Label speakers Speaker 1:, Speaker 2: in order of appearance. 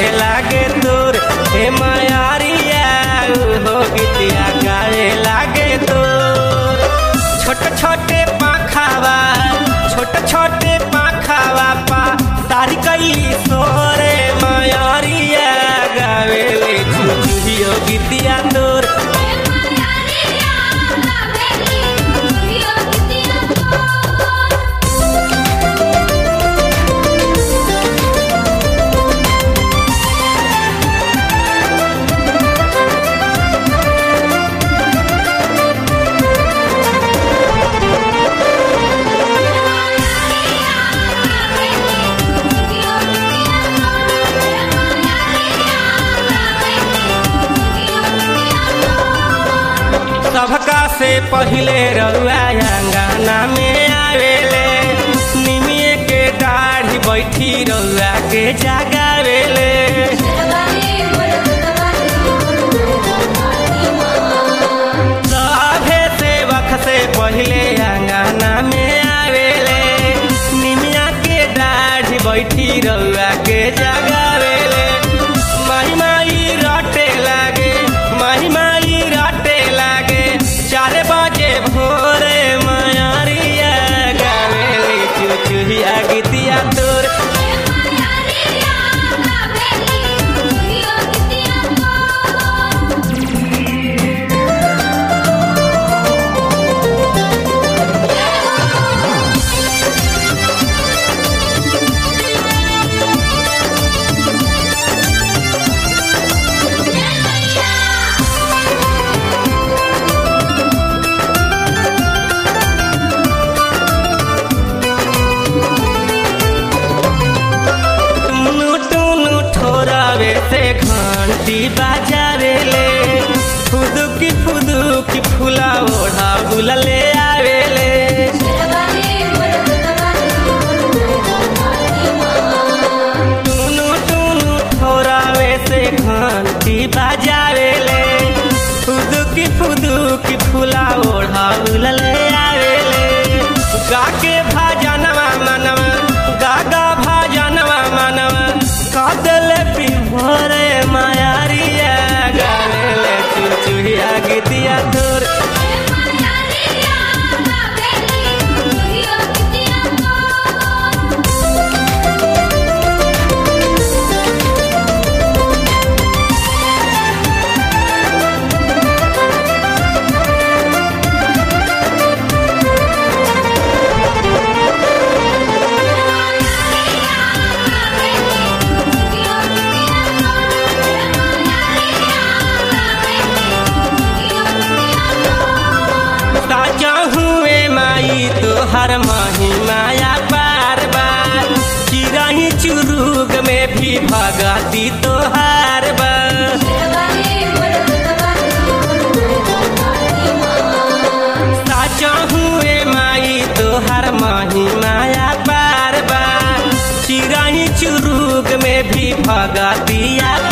Speaker 1: गावे लागे तोर हे मायारिया हो गीतिया गावे लागे तोर छोटे छोटे पाखावा छोटे छोटे पाखावा पा तारी कैली सोरे मायारिया गावे ले चुचुहियो गीतिया तोर सबका से पहिले रउआ अंगना में आवेले निमिए के दाढ़ी बैठी रउआ के जगावेले सभे सेवक से पहिले अंगना में आवेले निमिया के दाढ़ी बैठी रउआ के जगावेले माही माही रटे लागे माही माही रटे लागे चार बजे भोरे मायारिया गावेले चुचुहिया गीतिया तोर टुनु टुनु ठोरावे से घंटी बाजावेले फुदुकी फुदुकी फूला ओढ़ा बुलले आवेले टुनु टुनु ठोरावे से घंटी बाजावेले फुदुकी फुदुकी फूला ओढ़ा बुलले आवेले गाके भाजनवा मनवा गागा भाजनवा मनवा कादले पिभोरे मायारिया गावेले चुचुहिया गीतिया तोर साचा हुए माई तोहर माही माया बार बार चिराही चुरुग में भी भगती तोहार बार साचा हुए माई तोहर माही माया बार बार चिराही चुरुग में भी भगतिया